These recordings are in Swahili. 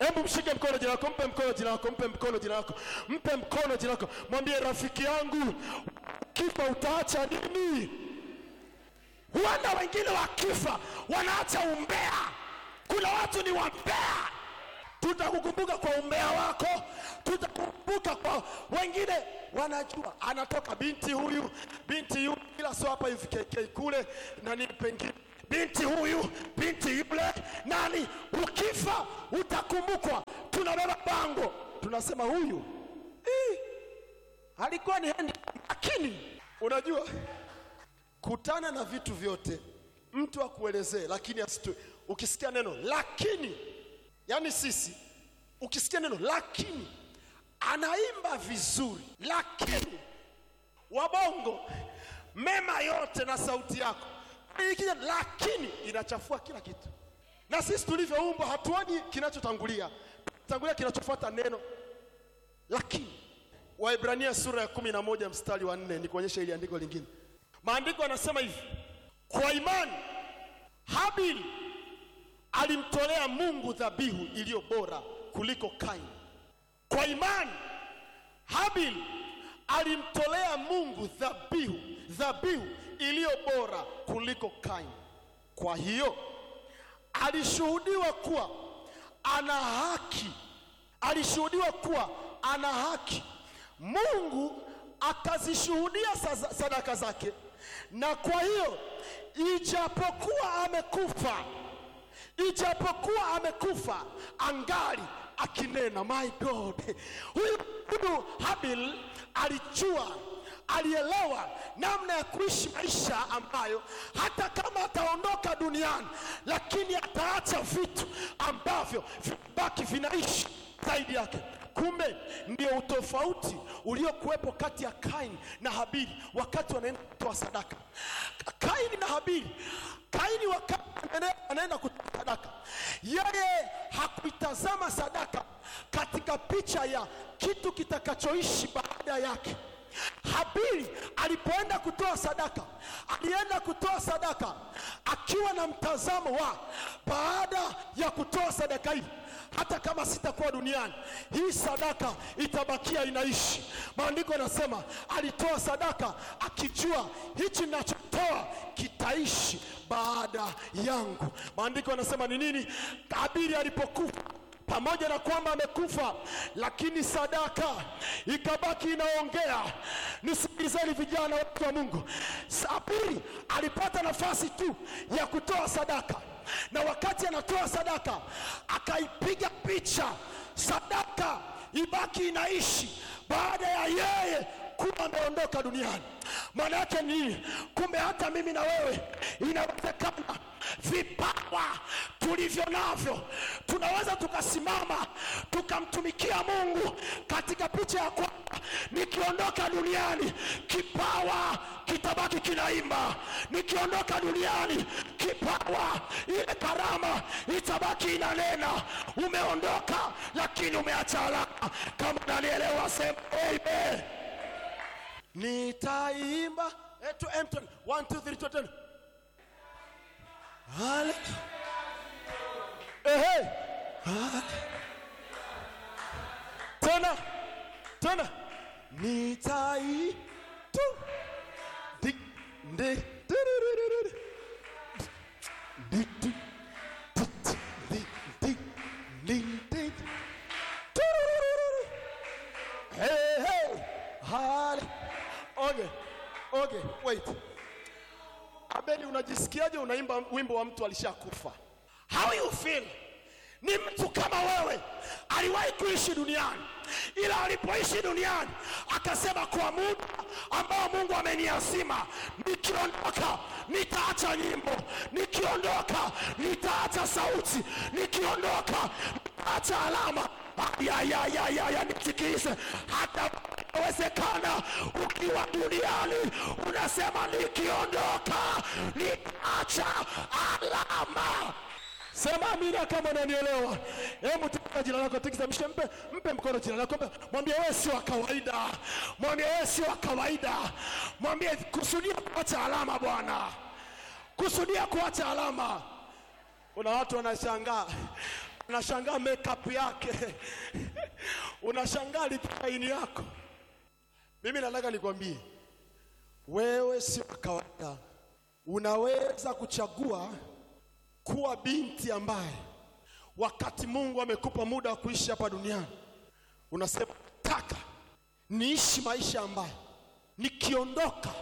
Hebu mshike mkono jina lako, mpe mkono jina lako, mpe mkono jina lako, mpe mkono jina lako, mwambie rafiki yangu, kifa utaacha nini? Huenda wengine wakifa wanaacha umbea. Kuna watu ni wambea. Tutakukumbuka kwa umbea wako, tutakukumbuka kwa wengine. Wanajua anatoka binti huyu, binti yule, ila sio hapa hivi KK kule nani pengine binti huyu, binti yule, nani. Ukifa utakumbukwa. Tunabeba bango, tunasema huyu "Ih, alikuwa ni hendi, lakini unajua kutana na vitu vyote, mtu akuelezee, lakini asitu. Ukisikia neno lakini, yani sisi, ukisikia neno lakini, anaimba vizuri, lakini wabongo mema yote na sauti yako ikija, lakini inachafua kila kitu. Na sisi tulivyoumbwa hatuoni kinachotangulia, tangulia kinachofuata neno lakini. Waibrania sura ya kumi na moja mstari wa nne nikuonyesha ili andiko lingine. Maandiko yanasema hivi, kwa imani Habili alimtolea Mungu dhabihu iliyo bora kuliko Kaini. Kwa imani Habili alimtolea Mungu dhabihu dhabihu iliyo bora kuliko Kaini. Kwa hiyo alishuhudiwa kuwa ana haki, alishuhudiwa kuwa ana haki. Mungu akazishuhudia sa- sadaka zake, na kwa hiyo ijapokuwa amekufa, ijapokuwa amekufa angali akinena. My God, huyu huyu Habil alijua alielewa namna ya kuishi maisha ambayo hata kama ataondoka duniani, lakini ataacha vitu ambavyo vibaki vinaishi zaidi yake. Kumbe ndio utofauti uliokuwepo kati ya Kaini na Habili wakati wanaenda kutoa sadaka. Kaini na Habili, Kaini wakati anaenda- anaenda kutoa sadaka, yeye hakuitazama sadaka katika picha ya kitu kitakachoishi baada yake. Habili alipoenda kutoa sadaka, alienda kutoa sadaka akiwa na mtazamo wa baada ya kutoa sadaka hii, hata kama sitakuwa duniani, hii sadaka itabakia inaishi. Maandiko yanasema alitoa sadaka akijua hichi ninachotoa kitaishi baada yangu. Maandiko yanasema ni nini? Habili alipokufa pamoja na kwamba amekufa, lakini sadaka ikabaki inaongea. Nisikilizeni vijana, watu wa Mungu, Habili alipata nafasi tu ya kutoa sadaka, na wakati anatoa sadaka akaipiga picha sadaka ibaki inaishi baada ya yeye kuwa ameondoka duniani. Maana yake ni nini? Kumbe hata mimi na wewe inawezekana vipawa tulivyo navyo tunaweza tukasimama tukamtumikia Mungu katika picha ya kwamba nikiondoka duniani kipawa kitabaki kinaimba, nikiondoka duniani kipawa, ile karama itabaki inanena. Umeondoka lakini umeacha alama. Kama nanielewa, sema amen. Nitaimba eh, to Empton. One, two, three, two, ten. Hale- Ehe. Hale- Tena tena nitai tu di ndi diriririr. Di di di di di di di Turururu. Hey, hey. Hale- Okay, okay, wait. Abeli, unajisikiaje unaimba wimbo wa mtu alishakufa? How you feel? Ni mtu kama wewe, aliwahi kuishi duniani, ila alipoishi duniani akasema, kwa muda ambao Mungu ameniazima, nikiondoka nitaacha nyimbo, nikiondoka nitaacha sauti, nikiondoka nitaacha alama. Ayayayaya, nisikize, hata inawezekana ukiwa duniani unasema nikiondoka nitaacha alama. Sema amina kama unanielewa. Hebu tika jina lako, tikisa, mshe, mpe, mpe mkono jina lako, mpe, mwambie wewe sio wa kawaida, mwambie wewe sio wa kawaida, mwambie kusudia kuacha alama, Bwana, kusudia kuacha alama. Kuna watu wanashangaa unashangaa makeup yake unashangaa lipini yako. Mimi nataka nikwambie wewe sio wa kawaida. Unaweza kuchagua kuwa binti ambaye wakati Mungu amekupa muda wa kuishi hapa duniani, unasema nataka niishi maisha ambayo nikiondoka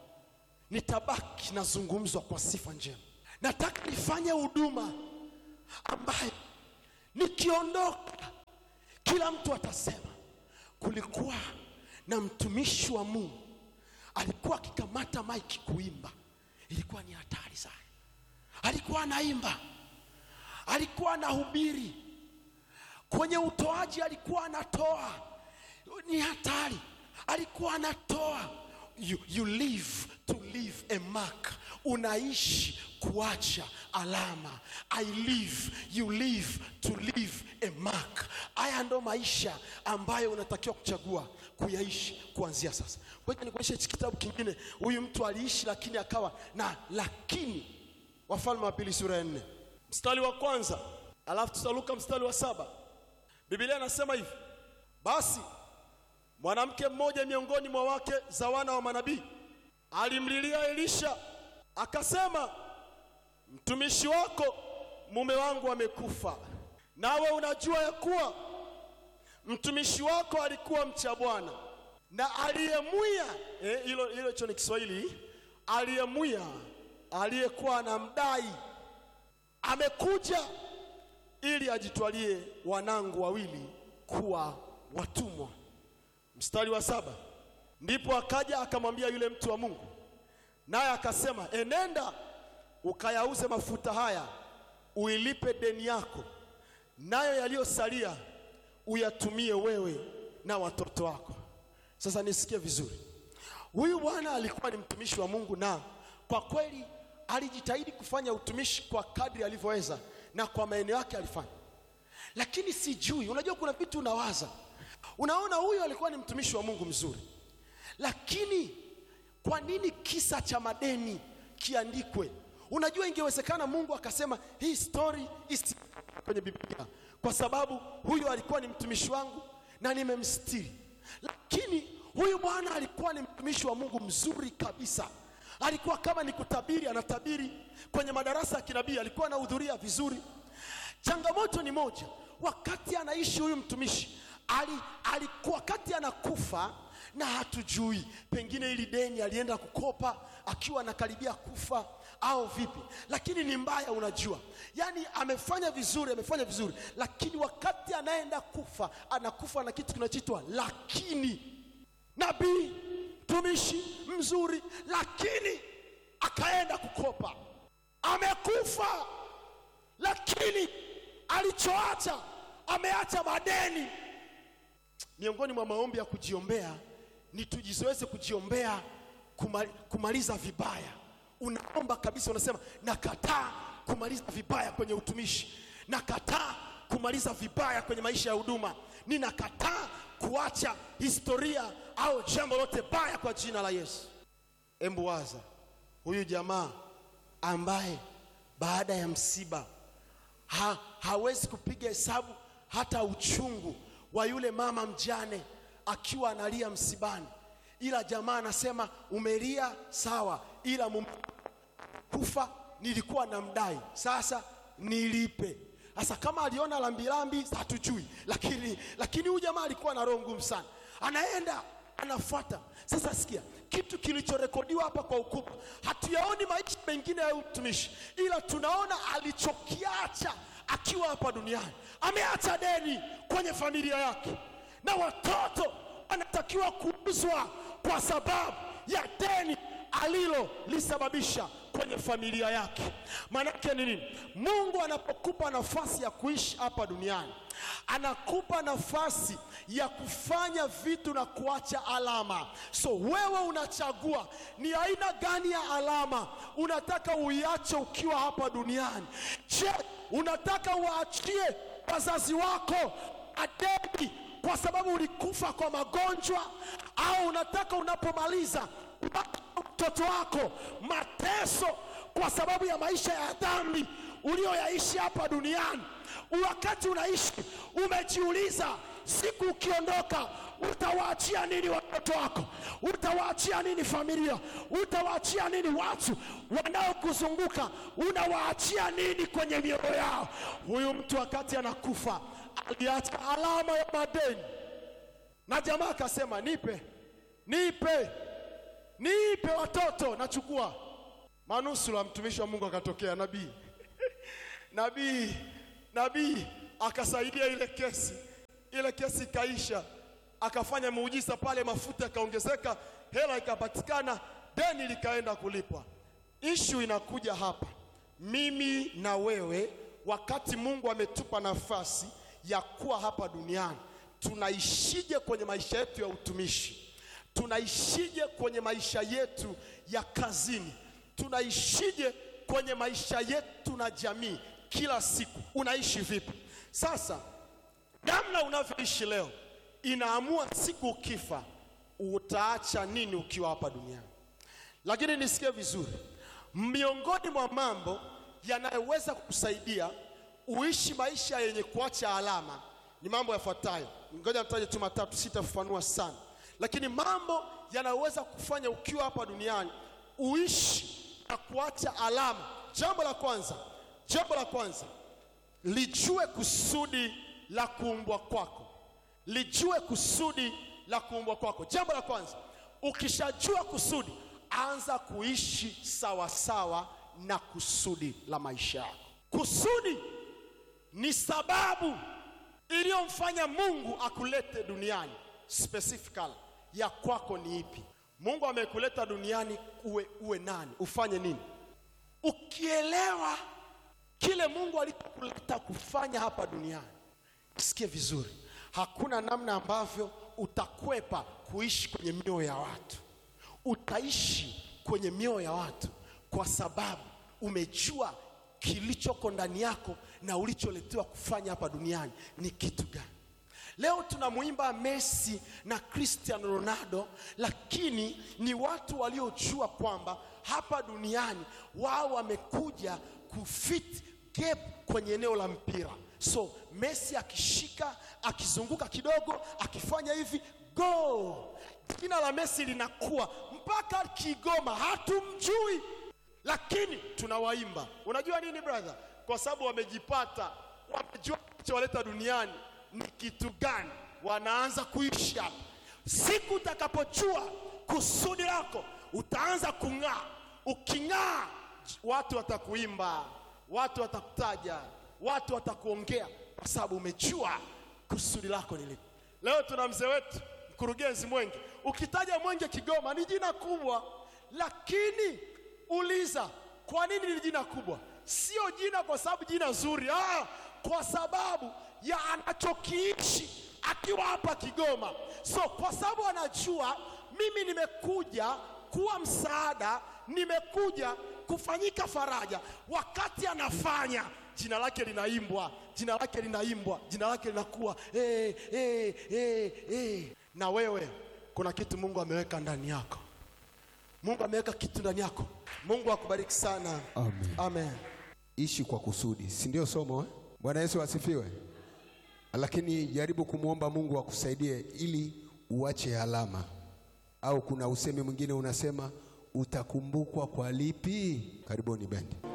nitabaki nazungumzwa kwa sifa njema. Nataka nifanye huduma ambayo nikiondoka kila mtu atasema kulikuwa na mtumishi wa Mungu alikuwa akikamata maiki kuimba, ilikuwa ni hatari sana. Alikuwa anaimba, alikuwa anahubiri, kwenye utoaji alikuwa anatoa, ni hatari. Alikuwa anatoa. You, you live to leave a mark, unaishi kuacha alama. I live, you live to leave a mark. Haya ndo maisha ambayo unatakiwa kuchagua kuyaishi kuanzia sasa. Kwa hiyo nikuonyesha hichi kitabu kingine. Huyu mtu aliishi lakini akawa na lakini. Wafalme wa Pili sura ya nne mstari wa kwanza alafu tutaruka mstari wa saba. Biblia inasema hivi: basi mwanamke mmoja miongoni mwa wake za wana wa manabii alimlilia Elisha akasema, mtumishi wako mume wangu amekufa, nawe unajua ya kuwa mtumishi wako alikuwa mcha Bwana na aliyemwia eh, hilo hilo hicho ni Kiswahili. Aliyemwia, aliyekuwa anamdai amekuja ili ajitwalie wanangu wawili kuwa watumwa. Mstari wa saba, ndipo akaja akamwambia yule mtu wa Mungu, naye akasema, enenda ukayauze mafuta haya uilipe deni yako, nayo yaliyosalia uyatumie wewe na watoto wako. Sasa nisikie vizuri, huyu bwana alikuwa ni mtumishi wa Mungu, na kwa kweli alijitahidi kufanya utumishi kwa kadri alivyoweza na kwa maeneo yake alifanya, lakini sijui, unajua kuna vitu unawaza, unaona huyu alikuwa ni mtumishi wa Mungu mzuri, lakini kwa nini kisa cha madeni kiandikwe? Unajua, ingewezekana Mungu akasema hii story isi kwenye Biblia kwa sababu huyu alikuwa ni mtumishi wangu na nimemstiri. Lakini huyu bwana alikuwa ni mtumishi wa Mungu mzuri kabisa. Alikuwa kama ni kutabiri, anatabiri kwenye madarasa ya kinabii, alikuwa anahudhuria vizuri. Changamoto ni moja, wakati anaishi huyu mtumishi ali, alikuwa wakati anakufa na hatujui, pengine ili deni alienda kukopa akiwa anakaribia kufa au vipi, lakini ni mbaya. Unajua, yaani amefanya vizuri, amefanya vizuri, lakini wakati anaenda kufa anakufa na kitu kinachoitwa lakini. Nabii mtumishi mzuri, lakini akaenda kukopa, amekufa, lakini alichoacha ameacha madeni. Miongoni mwa maombi ya kujiombea ni tujizoeze kujiombea kumali, kumaliza vibaya. Unaomba kabisa, unasema nakataa kumaliza vibaya kwenye utumishi, nakataa kumaliza vibaya kwenye maisha ya huduma, ninakataa kuacha historia au jambo lote baya kwa jina la Yesu. Embu waza huyu jamaa ambaye baada ya msiba ha, hawezi kupiga hesabu hata uchungu wa yule mama mjane akiwa analia msibani, ila jamaa anasema umelia sawa, ila mume kufa nilikuwa namdai, sasa nilipe. Sasa kama aliona lambilambi hatujui, lakini lakini huyu jamaa alikuwa na roho ngumu sana, anaenda anafuata. Sasa sikia kitu kilichorekodiwa hapa kwa ukubwa, hatuyaoni maisha mengine ya mtumishi, ila tunaona alichokiacha akiwa hapa duniani. Ameacha deni kwenye familia yake, na watoto wanatakiwa kuuzwa kwa sababu ya deni alilolisababisha kwenye familia yake. Maanake ni nini? Mungu anapokupa nafasi ya kuishi hapa duniani, anakupa nafasi ya kufanya vitu na kuacha alama. So wewe unachagua ni aina gani ya alama unataka uiache ukiwa hapa duniani. Je, unataka uwaachie wazazi wako adeni kwa sababu ulikufa kwa magonjwa, au unataka unapomaliza mtoto wako mateso kwa sababu ya maisha ya dhambi ulioyaishi hapa duniani. wakati unaishi umejiuliza, siku ukiondoka utawaachia nini watoto wako? Utawaachia nini familia? Utawaachia nini watu wanaokuzunguka? Unawaachia nini kwenye mioyo yao? Huyu mtu wakati anakufa aliacha alama ya madeni, na jamaa akasema, nipe, nipe, nipe watoto, nachukua. Manusura mtumishi wa Mungu akatokea, nabii nabii nabii akasaidia ile kesi, ile kesi ikaisha, akafanya muujiza pale, mafuta yakaongezeka, hela ikapatikana, deni likaenda kulipwa. Ishu inakuja hapa, mimi na wewe, wakati Mungu ametupa nafasi ya kuwa hapa duniani, tunaishije kwenye maisha yetu ya utumishi? Tunaishije kwenye maisha yetu ya kazini? Tunaishije kwenye maisha yetu na jamii? Kila siku unaishi vipi? Sasa namna unavyoishi leo inaamua siku ukifa utaacha nini ukiwa hapa duniani. Lakini nisikie vizuri, miongoni mwa mambo yanayoweza kukusaidia uishi maisha yenye kuacha alama ni mambo yafuatayo. Ngoja nitaje tu matatu, sitafafanua sana, lakini mambo yanayoweza kufanya ukiwa hapa duniani uishi na kuacha alama. Jambo la kwanza, jambo la kwanza, lijue kusudi la kuumbwa kwako. Lijue kusudi la kuumbwa kwako. Jambo la kwanza, ukishajua kusudi, anza kuishi sawa sawa na kusudi la maisha yako. Kusudi ni sababu iliyomfanya Mungu akulete duniani. Specifically ya kwako ni ipi? Mungu amekuleta duniani uwe, uwe nani? Ufanye nini? Ukielewa kile Mungu alichokuleta kufanya hapa duniani, sikie vizuri, hakuna namna ambavyo utakwepa kuishi kwenye mioyo ya watu. Utaishi kwenye mioyo ya watu kwa sababu umejua kilichoko ndani yako na ulicholetewa kufanya hapa duniani ni kitu gani. Leo tunamwimba Messi na Cristiano Ronaldo, lakini ni watu waliojua kwamba hapa duniani wao wamekuja kufit gap kwenye eneo la mpira. So Messi akishika, akizunguka kidogo, akifanya hivi go, jina la Messi linakuwa mpaka Kigoma, hatumjui lakini tunawaimba. Unajua nini brother? Kwa sababu wamejipata, wamejua kilichowaleta duniani ni kitu gani, wanaanza kuishi hapa. Siku utakapojua kusudi lako, utaanza kung'aa. Uking'aa, watu watakuimba, watu watakutaja, watu watakuongea, kwa sababu umejua kusudi lako ni lipi. Leo tuna mzee wetu mkurugenzi Mwenge. Ukitaja Mwenge Kigoma ni jina kubwa, lakini uliza kwa nini ni jina kubwa? Sio jina kwa sababu jina zuri, ah, kwa sababu ya anachokiishi akiwa hapa Kigoma. So kwa sababu anajua mimi nimekuja kuwa msaada, nimekuja kufanyika faraja. Wakati anafanya jina lake linaimbwa, jina lake linaimbwa, jina lake linakuwa eh, eh, eh, eh. Na wewe kuna kitu Mungu ameweka ndani yako. Mungu ameweka kitu ndani yako. Mungu akubariki sana. Amen. Amen. Ishi kwa kusudi, si ndio somo eh? Bwana Yesu asifiwe. Lakini jaribu kumwomba Mungu akusaidie ili uache alama, au kuna usemi mwingine unasema utakumbukwa kwa lipi? Karibuni bendi.